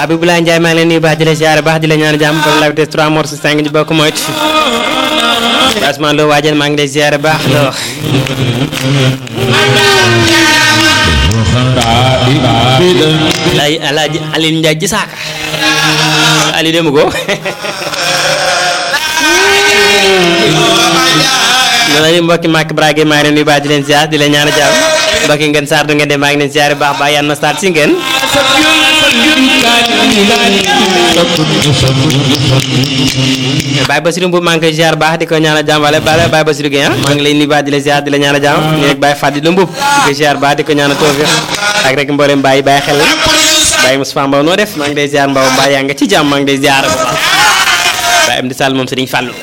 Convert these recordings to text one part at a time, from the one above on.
Abibulaay Njaay maa ngi leen nuyu baax di la siyaare baax di la ñaan jàmm borom la vitesse 3 morceaux 5 ñu bokk moytu Basman loo waajal maa ngi lay siyaare baax loo lay alaaji Alioune Ndiaye ji saaka Ali demu ko noonu la mbokki Màkk Brage maa ngi leen nuyu baax di leen siyaar di leen ñaan jàmm mbokki ngeen saar du ngeen dem maa ngi leen siyaare baax baax yan na saar si ngeen Baye Basirou Mbow maa ngi koy ziar baax di ko ñaanal jàmm wala Baye Baye Basirou Gueye maa ngi lay nuyu baax di la ziar di la ñaanal jàmm ñu rek Baye Fadilou Mbow di ko ziar baax di ko ñaanal tawfiq ak rek mboolem Baye Baye xel Baye Moustapha Mbow noo def maa ngi lay ziar Mbow Baye yaa nga ci jàmm maa ngi lay ziar bu baax Baye Amdi Sall moom Serigne Fallou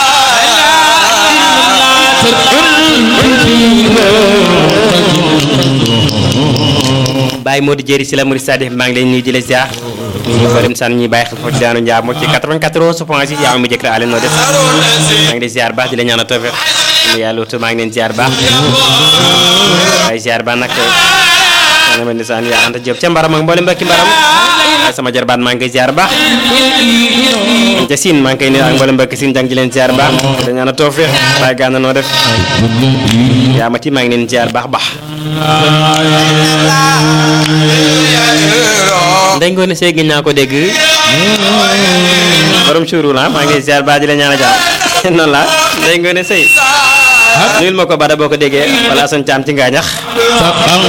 Baye Modou Jéri si la Mouride Sadif maa ngi lay nuyu di la ziar ñu ko dem san ñi bàyyi xel foofu ci daanu njaar moo ci 94 point 6 yaa ngi mu jëkk ale noo def maa ngi lay ziar baax di la ñaanal tawfiq mu yàlla wutu maa ngi leen ziar baax waaye ziar ba nag ana ma nisaan yaa anta Diop ca mbaram ak mboolem mbokki mbaram waaye sama jarbaat maa ngi koy ziar baax ca siin maa ngi koy nuyu ak mboolem mbokki siin jàng di leen ziar baax di la ñaanal tawfiq waaye gànna noo def yaa ma ci maa ngi leen ziar baax baax ndey ngoone see gën naa ko dégg borom suuru la maa ngi ziar baax di la ñaan a jàmm noonu la ndey ngoone sëy nuyul ma ko bada boo ko déggee wala asan caam ci ngaañax